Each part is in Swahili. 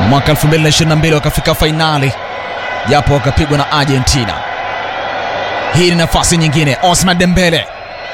mwaka 2022 wakafika fainali japo wakapigwa na Argentina. Hii ni nafasi nyingine, Osman Dembele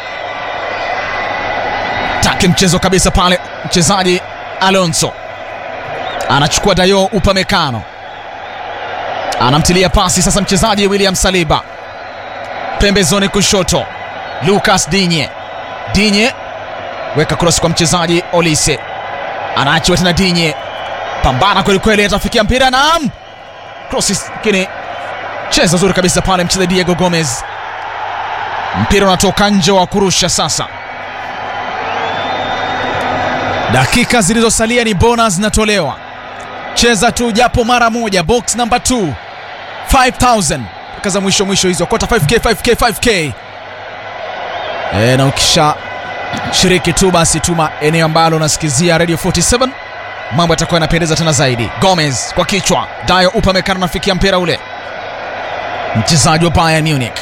take mchezo kabisa pale, mchezaji Alonso anachukua Dayo Upamecano anamtilia pasi sasa, mchezaji William Saliba pembezoni kushoto, Lucas Digne Digne weka cross kwa mchezaji Olise, anaachiwa tena Digne, pambana kweli kweli, atafikia mpira, naam, cross lakini cheza zuri kabisa pale mchezaji Diego Gomez, mpira unatoka nje wa kurusha sasa. Dakika zilizosalia ni bonus zinatolewa, cheza tu japo mara moja, box number 2 5000 dakika za mwisho mwisho hizo, kota 5k 5k 5k e, na ukisha shiriki tu basi tuma eneo ambalo unasikizia Radio 47 mambo yatakuwa yanapendeza tena zaidi. Gomez kwa kichwa, Dayo Upamecano anafikia mpira ule, mchezaji wa Bayern Munich.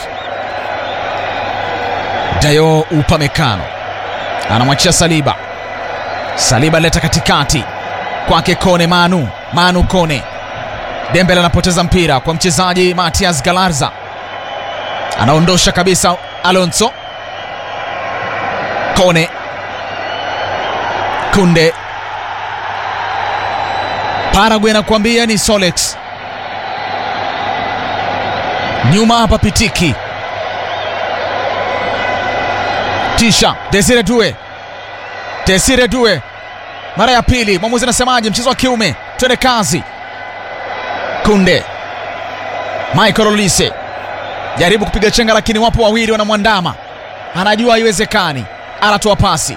Dayo Upamecano anamwachia Saliba, Saliba leta katikati kwake Kone, Manu Manu Kone, Dembele anapoteza mpira kwa mchezaji Matias Galarza, anaondosha kabisa Alonso Kone Kunde Paraguay anakuambia ni Solex nyuma hapa Pitiki tisha Desire Due Desire Due mara ya pili, mwamuzi anasemaje? Mchezo wa kiume, twende kazi. Kunde Michael Olise jaribu kupiga chenga, lakini wapo wawili wanamwandama, anajua haiwezekani anatoa pasi,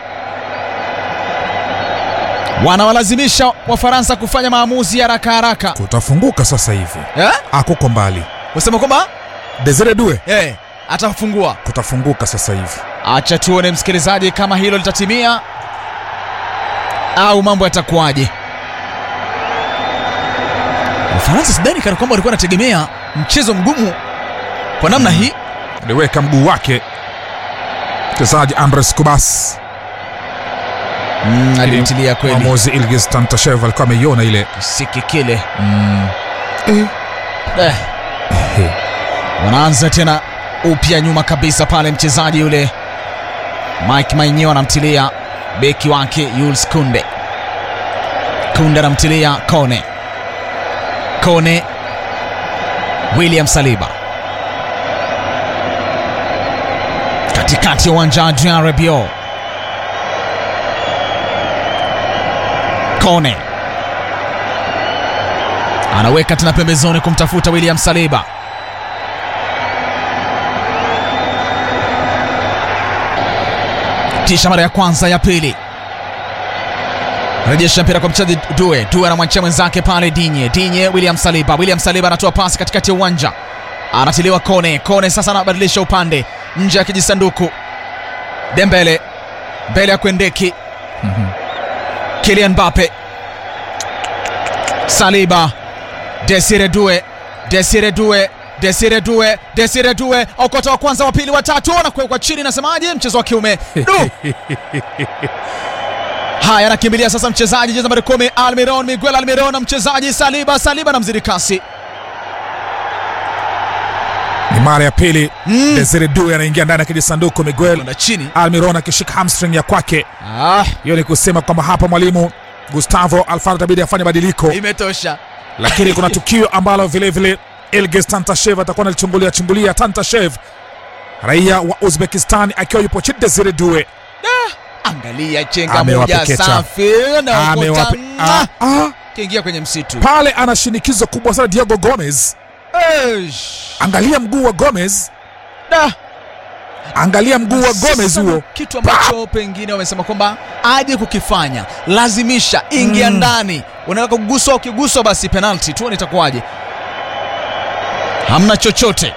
wanawalazimisha Wafaransa kufanya maamuzi haraka haraka. Kutafunguka sasa hivi, Eh? akuko mbali. Wasema kwamba Desire Due eh, atafungua. kutafunguka sasa hivi. Acha tuone msikilizaji, kama hilo litatimia au mambo yatakuwaje. Wafaransa sidhani kana kwamba walikuwa wanategemea mchezo mgumu kwa namna hii. Aliweka mguu wake mchezaji Andres Kubas. Mm, alimtilia kweli Mwamuzi Ilgiz Tantashev alikuwa ameiona ile kisiki kile. eh. Eh. Wanaanza tena upya nyuma kabisa pale, mchezaji yule Mike Mainyo anamtilia beki wake Jules Kunde. Kunde anamtilia Kone. Kone William Saliba katikati ya uwanja Adrien Rabiot. Kone anaweka tena pembezoni kumtafuta William Saliba. Tisha mara ya kwanza, ya pili, rejesha mpira kwa mchezaji Due. Due anamwachia mwenzake pale Dinye. Dinye William Saliba. William Saliba anatoa pasi katikati ya uwanja, anatiliwa Kone. Kone sasa anabadilisha upande nje ya kijisanduku. Dembele mbele ya Kwendeki. Kylian Mbappe, Saliba, Desire Due, Desire Due, Desire Due, Desire Due, okota wa kwanza, wa pili, wa tatu, na kuwekwa chini. Nasemaje? Mchezo wa kiume du Haya, anakimbilia sasa mchezaji jezi nambari kumi Almiron, Miguel Almiron na mchezaji Saliba. Saliba na mzidi kasi Ni mara ya pili Mm. Desire Due anaingia ndani ya kijisanduku, Miguel na chini. Almiron akishika hamstring ya kwake. Ah, Hiyo ni kusema kwamba hapa mwalimu Gustavo Alfaro itabidi afanye badiliko, imetosha. lakini kuna tukio ambalo vilevile Ilgiz Tantashev atakuwa analichungulia chungulia. Tantashev raia wa Uzbekistan akiwa yupo chini Desire Due Angalia chenga Amewape moja ketchup. safi na amewape okota, ah, ah, kiingia kwenye msitu. pale ana shinikizo kubwa sana Diego Gomez. Eish. Angalia mguu wa Gomez, Da. angalia mguu wa Gomez Sasa huo. kitu ambacho pengine wamesema kwamba aje kukifanya, lazimisha ingia Mm. ndani, unataka kuguswa, ukiguswa basi penalty, tuone itakuwaje. Hamna chochote.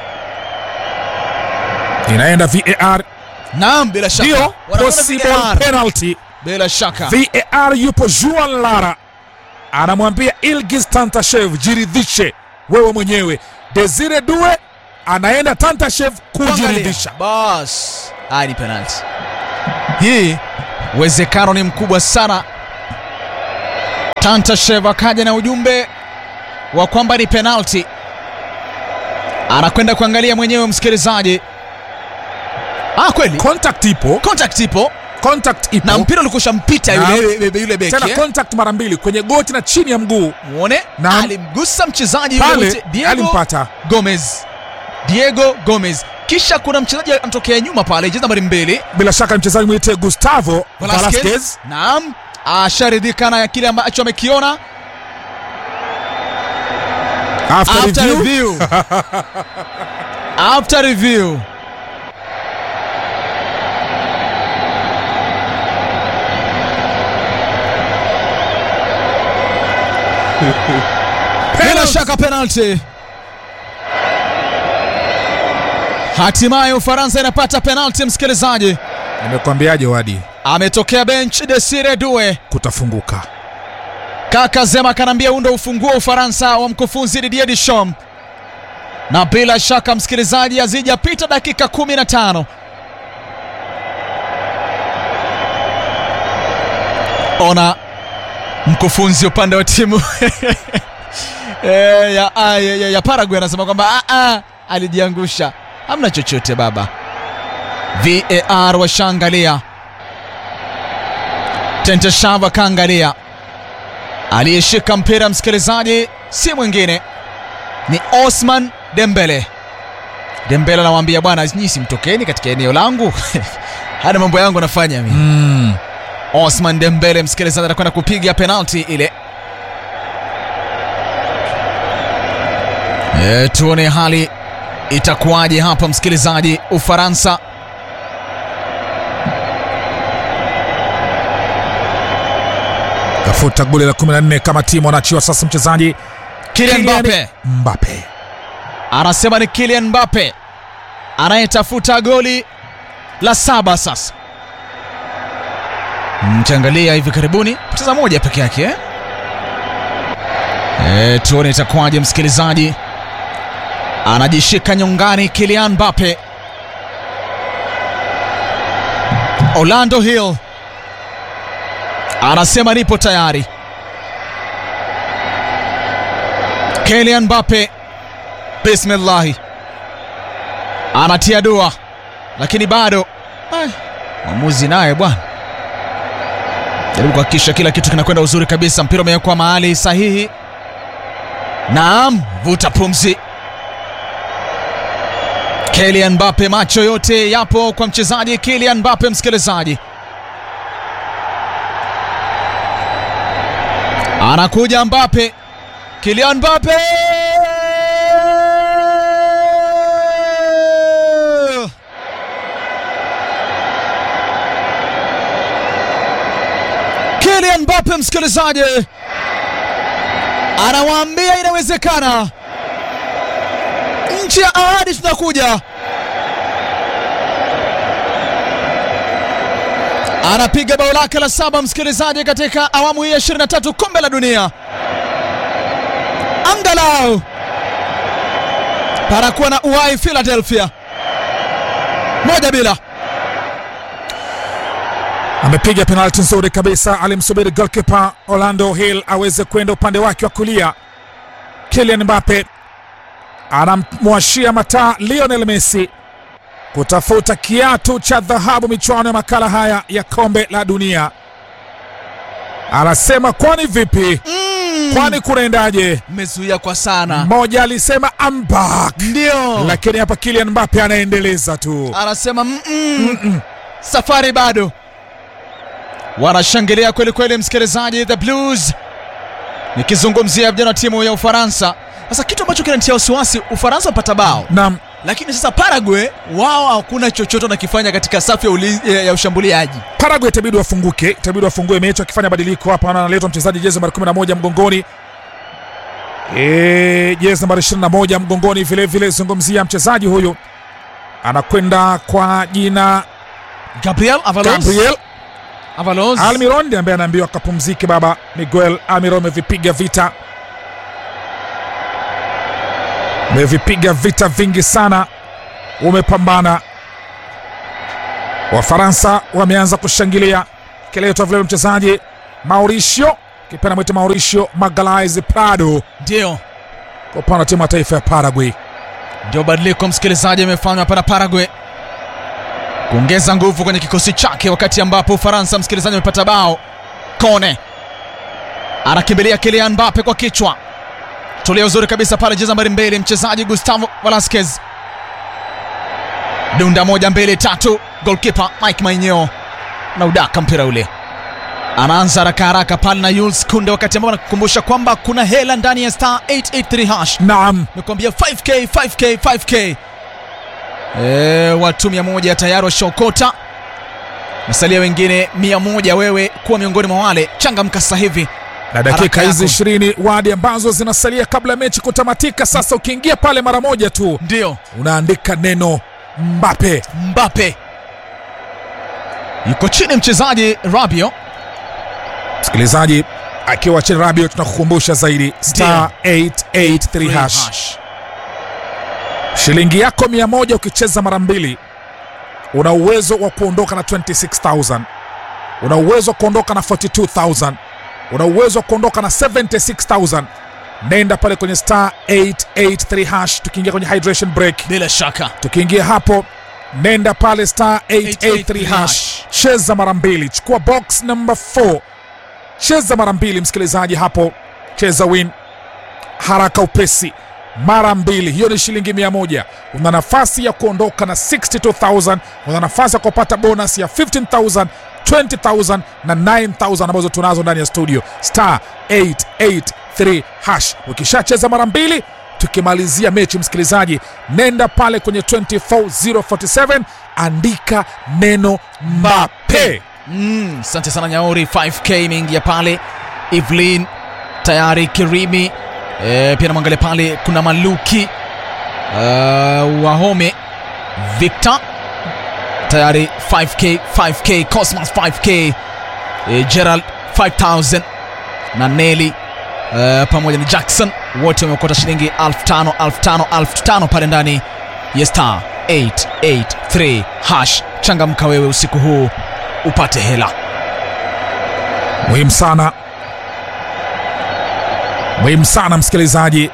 Inaenda VAR, Naam, bila shaka ndio Wanakwenda possible VAR. penalty. bila shaka VAR yupo Juan Lara anamwambia Ilgiz Tantashev, jiridhishe wewe mwenyewe. Desire Due anaenda Tantashev kujiridhisha. bas, haya ni penalty. Hii uwezekano ni mkubwa sana Tantashev akaja na ujumbe wa kwamba ni penalti, anakwenda kuangalia mwenyewe msikilizaji. Ah, kweli contact ipo contact ipo contact ipo na mpira ulikusha mpita Na- yule, yule, yule beki tena eh? contact mara mbili kwenye goti na chini ya mguu muone Na- alimgusa mchezaji yule pale wote, Diego alimpata Gomez, Diego Gomez. Kisha kuna mchezaji anatokea nyuma pale, jezi nambari mbili bila shaka mchezaji mwite Gustavo Velasquez. Velasquez Naam, asharidhika na kile ambacho amekiona after, after review review. after review. Bila Penalty. shaka penalty. Hatimaye Ufaransa inapata penalty, msikilizaji. nimekwambiaje wadi Ametokea bench Desire Due. kutafunguka Kaka Zema kanaambia huu ndo ufunguo wa Ufaransa wa mkufunzi Didier Deschamps, na bila shaka msikilizaji, hazijapita dakika 15 ona mkufunzi upande wa timu eh, ya, ah, ya, ya, ya Paraguay anasema kwamba ah, ah, alijiangusha, hamna chochote baba. VAR washaangalia, Tenteshava kaangalia aliyeshika mpira msikilizaji si mwingine ni Osman Dembele. Dembele anawaambia bwana, nyinyi simtokeni katika eneo langu hana mambo yangu nafanya mimi. mm. Osman Dembele msikilizaji anakwenda kupiga penalti ile. E, tuone hali itakuwaje hapa msikilizaji. Ufaransa tafuta goli la 14 kama timu wanaachiwa sasa mchezaji Kylian Kylian Mbappe Mbappe anasema ni Kylian Mbappe anayetafuta goli la saba sasa. Mkiangalia hivi karibuni poteza moja peke yake eh? E, tuone itakuwaje msikilizaji. Anajishika nyongani Kylian Mbappe. Orlando Hill anasema nipo tayari. Kylian Mbappe Bismillahi anatia dua, lakini bado Ai, mwamuzi naye bwana jaribu kuhakikisha kila kitu kinakwenda uzuri kabisa. Mpira umewekwa mahali sahihi. Naam, vuta pumzi. Kylian Mbappe, macho yote yapo kwa mchezaji Kylian Mbappe. Msikilizaji, anakuja Mbappe, Kylian Mbappe Kylian Mbappe msikilizaji, anawaambia inawezekana. Nchi ya ahadi tunakuja. Anapiga bao lake la saba msikilizaji, katika awamu hii ya 23 kombe la dunia. Angalau parakuwa na uwai Philadelphia moja bila amepiga penalti nzuri kabisa, alimsubiri goalkeeper Orlando Hill aweze kwenda upande wake wa kulia. Kylian Mbappe anamwashia mataa Lionel Messi kutafuta kiatu cha dhahabu michuano ya makala haya ya kombe la dunia. Anasema kwani vipi? mm. Kwani kunaendaje? Mmezuia kwa sana, Mmoja alisema I'm back, ndio lakini hapa Kylian Mbappe anaendeleza tu. anasema mm -mm. safari bado. Wanashangilia kweli kweli, msikilizaji. The Blues, nikizungumzia vijana wa timu ya Ufaransa. Sasa kitu ambacho kinanitia wasiwasi, Ufaransa wapata bao, Naam, lakini sasa Paraguay wao hakuna chochote wanakifanya katika safu ya, ulinzi- ya, ya ushambuliaji. Paraguay itabidi wafunguke, itabidi wafungue mechi wakifanya badiliko hapa. Naona analetwa mchezaji jezi nambari 11 mgongoni, Eh, jezi nambari 21 mgongoni vile vile. Zungumzia mchezaji huyu anakwenda kwa jina Gabriel Avalos, Gabriel Avalos. Almiron ndiye ambaye anaambiwa kapumzike. Baba Miguel Almiron amevipiga vita, amevipiga vita vingi sana, umepambana. Wafaransa wameanza kushangilia kiletwa vile mchezaji Mauricio kipenda mwite Mauricio Magalhaes Prado Ndio kwa upande wa timu ya taifa ya Paraguay. ndio badiliko msikilizaji amefanywa hapa na Paraguay kuongeza nguvu kwenye kikosi chake, wakati ambapo Ufaransa msikilizaji amepata bao. Kone anakimbilia Kylian Mbappe kwa kichwa, toleo zuri kabisa pale, jeza nambari mbili, mchezaji Gustavo Velasquez dunda moja mbili tatu, golkipa Mike Maignan na udaka mpira ule anaanza haraka haraka pale na Jules Kunde, wakati ambao anakukumbusha kwamba kuna hela ndani ya star 883 hash Naam, Nimekwambia 5k 5k 5k. E, watu mia moja tayari washaokota, masalia wengine mia moja. Wewe kuwa miongoni mwa wale, changamka sasa hivi. na dakika Haraka hizi yako. ishirini wadi ambazo zinasalia kabla ya mechi kutamatika. Sasa ukiingia pale mara moja tu Ndio unaandika neno Mbappe. Mbappe yuko chini, mchezaji Rabio Msikilizaji akiwa chini Rabiot, tunakukumbusha zaidi star 883 hash shilingi yako mia moja ukicheza mara mbili una uwezo wa kuondoka na 26000 una uwezo wa kuondoka na 42000 una uwezo wa kuondoka na 76000 nenda pale kwenye star 883 hash tukiingia kwenye hydration break bila shaka tukiingia hapo nenda pale star 883 hash cheza mara mbili chukua box number 4 cheza mara mbili msikilizaji hapo cheza win haraka upesi mara mbili hiyo ni shilingi mia moja una nafasi ya kuondoka na 62000 una nafasi ya kupata bonus ya 15000 20000 na 9000 ambazo tunazo ndani ya studio star 883 hash ukishacheza mara mbili tukimalizia mechi msikilizaji nenda pale kwenye 24047 andika neno mbape Mm, asante sana Nyauri, 5k imeingia pale. Evelyn tayari, Kirimi e, pia namwangalia pale, kuna Maluki uh, Wahome, Victor tayari 5k 5k, Cosmas 5k e, Gerald 5000 na Nelly uh, pamoja na Jackson wote wameokota shilingi 5000 5000 5000 pale ndani ya star 883 hash. Changamka wewe usiku huu upate hela. muhimu sana muhimu sana msikilizaji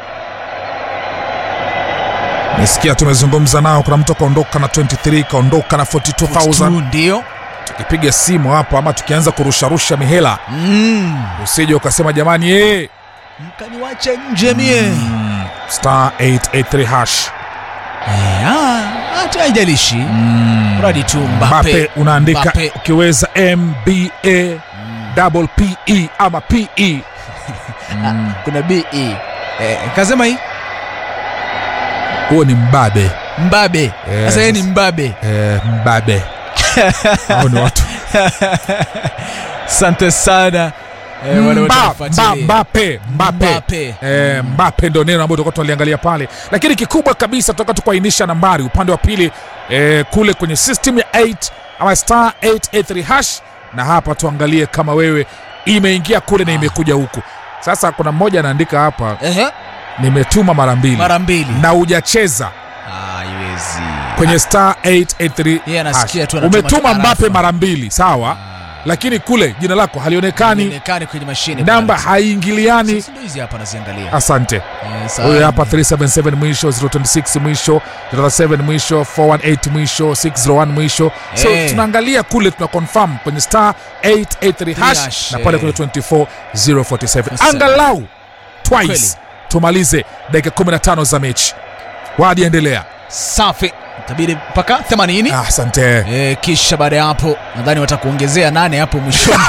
nisikia tumezungumza nao kuna mtu akaondoka na 23 kaondoka na 42000 ndio tukipiga simu hapo ama tukianza kurusharusha mihela mm. usije ukasema jamani ee, mkaniwache nje mie star 883 hash Eh, ah, hata haijalishi mradi tu Mbappe Mbappe unaandika Mbappe. ukiweza mba double pe ama pe kuna be eh, kasema hii huo ni mbabe mbabe Eh, sasa yeye ni sasa- mbabe eh, mbabe hao ni watu asante sana eh, wale wote Mba- wanafuatilia. Mba- Mbappe Mbappe Mbappe. Eh, Mbappe ndo neno ambalo tulikuwa tunaliangalia pale, lakini kikubwa kabisa tutaka tukuainisha nambari upande wa pili eh, kule kwenye system ya 8 ama star 883 hash, na hapa tuangalie kama wewe imeingia kule na imekuja huku. Sasa kuna mmoja anaandika hapa, Ehe, nimetuma mara mbili mara mbili na hujacheza Ah, haiwezi kwenye star 883 Yeye anasikia hash. tu anatuma umetuma tu Mbappe arafa. mara mbili sawa, lakini kule jina lako halionekani, Onekane kwenye mashine namba pale. haiingiliani. Sasa ndio hizi hapa naziangalia Asante. Eh, sawa. huyo hapa 377 mwisho 026 mwisho 037 mwisho 418 mwisho 601 mwisho so Eh. tunaangalia kule tuna confirm kwenye star 883 hash hash, na pale eh. kwenye 24047 Sasa. angalau twice Kweli. tumalize dakika 15 za mechi wadi endelea safi itabidi mpaka 80 Ah, asante E, kisha baada ya hapo nadhani watakuongezea nane hapo mwishoni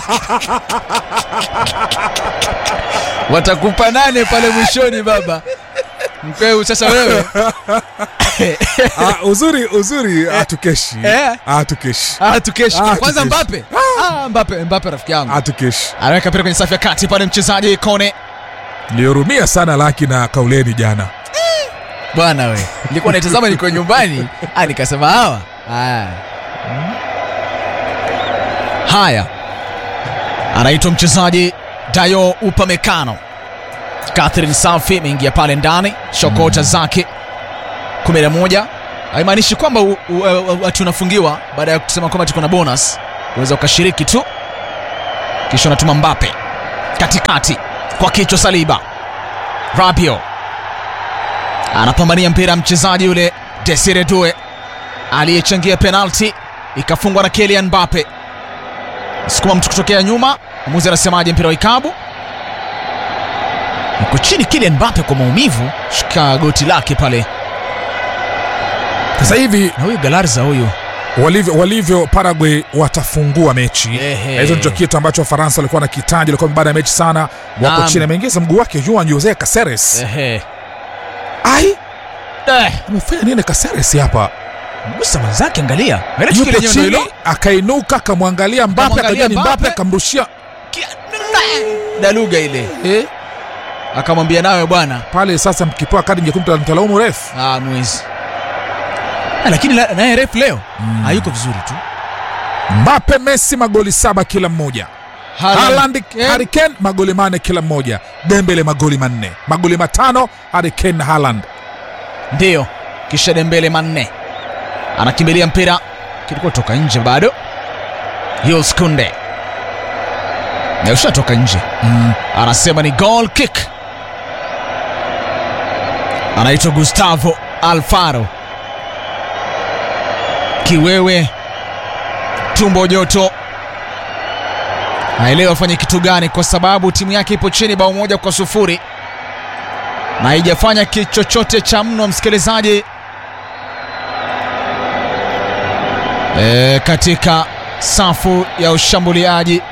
watakupa nane pale mwishoni baba mkweu sasa wewe ah, uzuri uzuri atukeshi Eh. atukeshi ah, tukeshi Ah, kwanza tukeshi. mbape ah, mbape mbape rafiki yangu atukeshi anaweka pira kwenye safu ya kati pale mchezaji kone nilihurumia sana laki na kauleni jana bwana we nilikuwa naitazama niko nyumbani ah, nikasema hawa haya haya anaitwa mchezaji dayo upamekano catherine safi imeingia pale ndani shokota zake 11 haimaanishi kwamba u- u- u- ati unafungiwa baada ya kusema kwamba tuko na bonus unaweza ukashiriki tu kisha unatuma mbape katikati kwa kichwa Saliba. Rabio anapambania mpira, mchezaji yule Desire Due aliyechangia penalti ikafungwa na Kylian Mbappe. Sukuma mtu kutokea nyuma, mwamuzi anasemaje? Mpira wa ikabu uko chini. Kylian Mbappe kwa maumivu, shika goti lake pale, Sasa hivi na huyu Galarza huyu walivyo, walivyo Paraguay watafungua mechi. Ehe. Hizo ndicho kitu ambacho Wafaransa walikuwa na kitaji, walikuwa baada ya mechi sana, wako Naam. chini. Ameingiza mguu wake Juan Jose Caceres. ehe, Ai, eh, amefanya nini Caceres hapa? mgusa mwenzake, angalia Ile tukio Yupo lenyewe ndio chini hilo. akainuka, akamwangalia Mbappe, Akamwangalia akajua ni Mbappe, Mbappe. akamrushia Kia- daluga ile eh, akamwambia nawe bwana pale. Sasa mkipewa kadi nyekundu mtalaumu refu. ah, mwezi Ah, lakini la- naye ref leo hayuko vizuri tu Mbappe, Messi magoli saba kila mmoja. Haaland, eh, Harry Kane magoli manne kila mmoja. Dembele magoli manne, magoli matano Harry Kane na Haaland. ndiyo kisha Dembele manne anakimbilia mpira kilikuwa toka nje bado Jules Kunde na ushatoka nje anasema ni goal kick anaitwa Gustavo Alfaro kiwewe tumbo joto haelewi afanye kitu gani kwa sababu timu yake ipo chini bao moja kwa sufuri na haijafanya ki- chochote cha mno msikilizaji e, katika safu ya ushambuliaji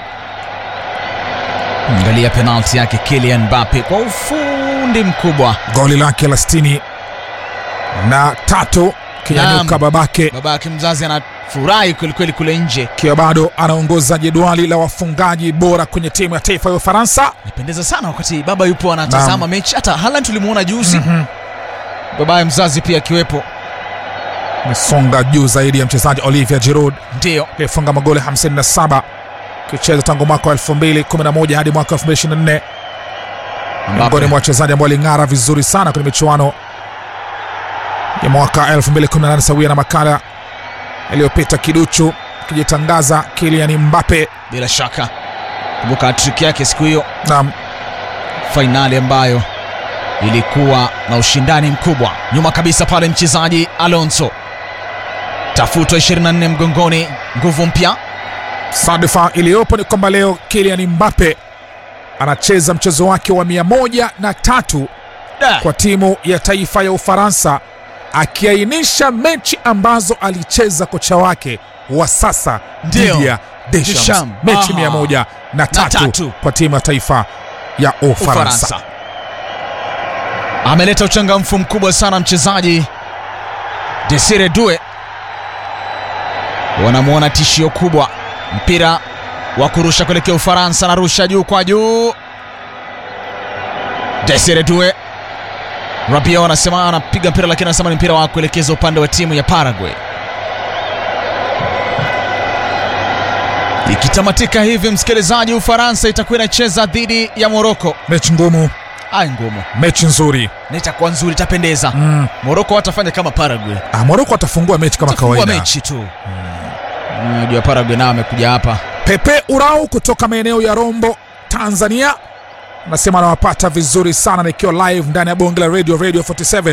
angalia penalti yake Kylian Mbappe kwa ufundi mkubwa Goli lake la sitini na tatu kinyanyuka Naam. babake, baba yake mzazi anafurahi kwelikweli kule nje akiwa bado anaongoza jedwali la wafungaji bora kwenye timu ya taifa ya Ufaransa. nipendeza sana wakati baba yupo anatazama Naam. mechi hata Haaland tulimuona juzi babaye mzazi pia akiwepo Amesonga juu zaidi ya mchezaji Olivier Giroud ndiyo aliyefunga magoli 57 akicheza tangu mwaka wa 2011 hadi mwaka wa 2024 miongoni mwa wachezaji ambao waling'ara vizuri sana kwenye michuano ya mwaka 2018 sawia na makala yaliyopita. Kiduchu akijitangaza Kylian Mbappe bila shaka kumbuka hatrik yake siku hiyo na fainali ambayo ilikuwa na ushindani mkubwa. Nyuma kabisa pale mchezaji Alonso tafutwa 24 mgongoni, nguvu mpya. Sadfa iliyopo ni kwamba leo Kylian Mbappe anacheza mchezo wake wa mia moja na tatu Da, kwa timu ya taifa ya Ufaransa, akiainisha mechi ambazo alicheza kocha wake wa sasa Ndio. dhidi ya Deschamps. Deschamps. Mechi Aha. mia moja na tatu, tatu. kwa timu ya taifa ya Ufaransa. Ufaransa ameleta uchangamfu mkubwa sana mchezaji Desire Due, wanamwona tishio kubwa. Mpira wa kurusha kuelekea Ufaransa, narusha juu kwa juu. Desire Due, Rabiot anasema anapiga mpira, lakini anasema ni mpira wa kuelekeza upande wa timu ya Paraguay. Ikitamatika hivi, msikilizaji, Ufaransa itakuwa inacheza dhidi ya Moroko. Mechi ngumu, Ai, ngumu mechi nzuri. na itakuwa nzuri, itapendeza. Mm. Moroko watafanya kama Paraguay, Ah, Moroko atafungua mechi kama Watafungua kawaida. mechi tu. Unajua Paraguay nao amekuja hapa Pepe Urau kutoka maeneo ya Rombo, Tanzania, anasema anawapata vizuri sana nikiwa live ndani ya bonge la radio radio 47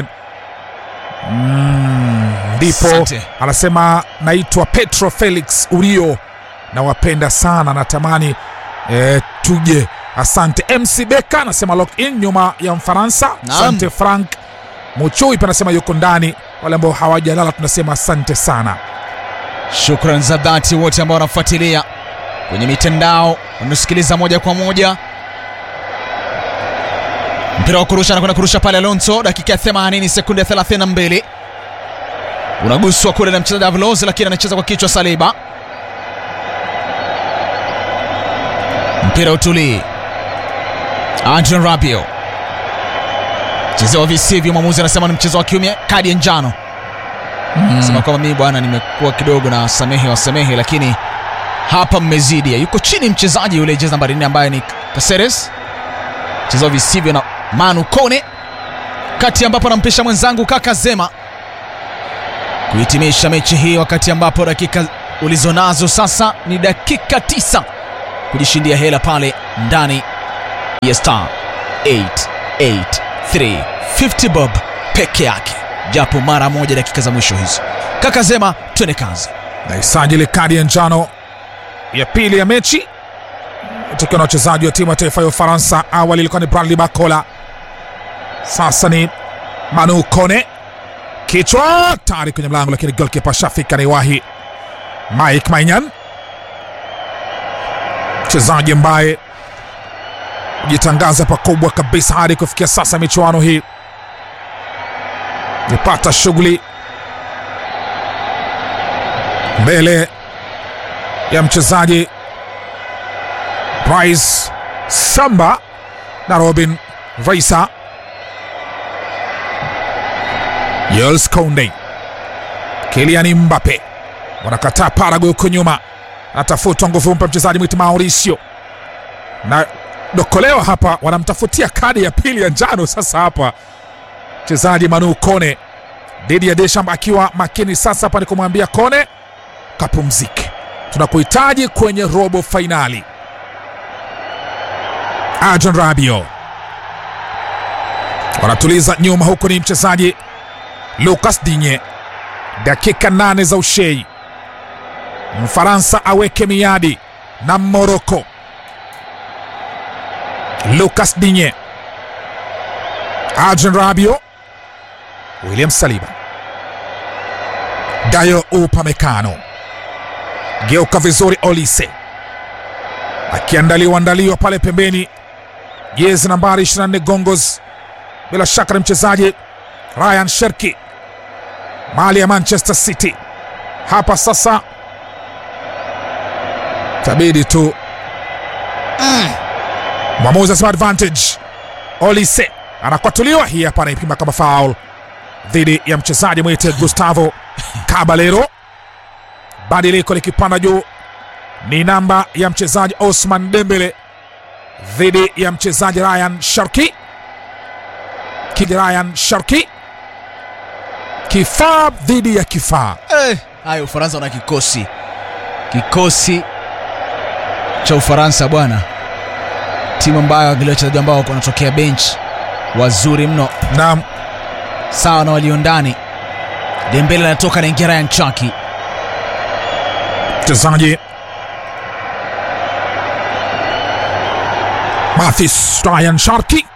Mm, ndipo Asante. anasema naitwa Petro Felix Urio, nawapenda sana, natamani eh, tuje. Asante MC Beka anasema lock in nyuma ya Mfaransa. Naam. Asante Frank Muchui pia anasema yuko ndani. Wale ambao hawajalala tunasema asante sana. Shukran za dhati wote ambao wanafuatilia kwenye mitandao, wanasikiliza moja kwa moja. Mpira wa kurusha anakwenda kurusha pale Alonso, dakika ya 80 sekunde 32, unaguswa kule na mchezaji Avalos, lakini anacheza kwa kichwa Saliba. Mpira utulii, Adrian Rabiot chezewa visivyo, mwamuzi anasema ni mchezo wa kiume, kadi ya njano sema kwamba mimi bwana nimekuwa kidogo na samehe wasamehe, lakini hapa mmezidi. Yuko chini mchezaji yule jezi nambari 4 ambaye ni Caceres, chezao visivyo na Manu Kone, kati ambapo anampisha mwenzangu kaka Zema kuhitimisha mechi hii, wakati ambapo dakika ulizonazo sasa ni dakika tisa kujishindia hela pale ndani ya star 883 50 bob peke yake japo mara moja dakika za mwisho hizi kaka zema twende kazi naisajili kadi ya njano ya pili ya mechi tukiwa na wachezaji wa timu ya taifa ya Ufaransa. Awali ilikuwa ni Bradley Bakola, sasa ni Manu Kone, kichwa tayari kwenye mlango, lakini golkipa Shafik anaiwahi. Mike Maignan, mchezaji ambaye jitangaza pakubwa kabisa hadi kufikia sasa michuano hii, nipata shughuli mbele ya mchezaji Bryce Samba na Robin Reisa. Jules Kounde, Kylian Mbappe wanakataa Paraguay huko nyuma, anatafuta nguvu mpa mchezaji mwiti Mauricio na dokolewa hapa, wanamtafutia kadi ya pili ya njano. Sasa hapa mchezaji Manu Kone dhidi ya Deschamps akiwa makini sasa hapa ni kumwambia Kone kapumzike, tunakuhitaji kwenye robo fainali. Adrian Rabiot wanatuliza nyuma, huku ni mchezaji Lucas Digne, dakika nane za ushei, Mfaransa aweke miadi na Moroko. Lucas Digne, Adrian Rabiot, William Saliba, Dayo Upamecano, geuka vizuri, Olise akiandaliwa andaliwa pale pembeni, jezi nambari 24 Gongos, bila shaka ni mchezaji Ryan Sherki, mali ya Manchester City. Hapa sasa tabidi tu mwamuzi asema advantage. Olise anakwatuliwa, hii hapa anaipima kama foul dhidi ya mchezaji mwite Gustavo Caballero. Badiliko likipanda juu ni namba ya mchezaji Osman Dembele dhidi ya mchezaji Ryan Sharki. Kidi Ryan Sharki, kifaa dhidi ya kifaa. Eh, haya Ufaransa wana kikosi kikosi cha Ufaransa bwana, timu ambayo angalia wachezaji ambao wanatokea bench wazuri mno, Na sawa na walio ndani. Dembele anatoka na ingia Ryan Chaki, mchezaji Mathis Ryan Sharki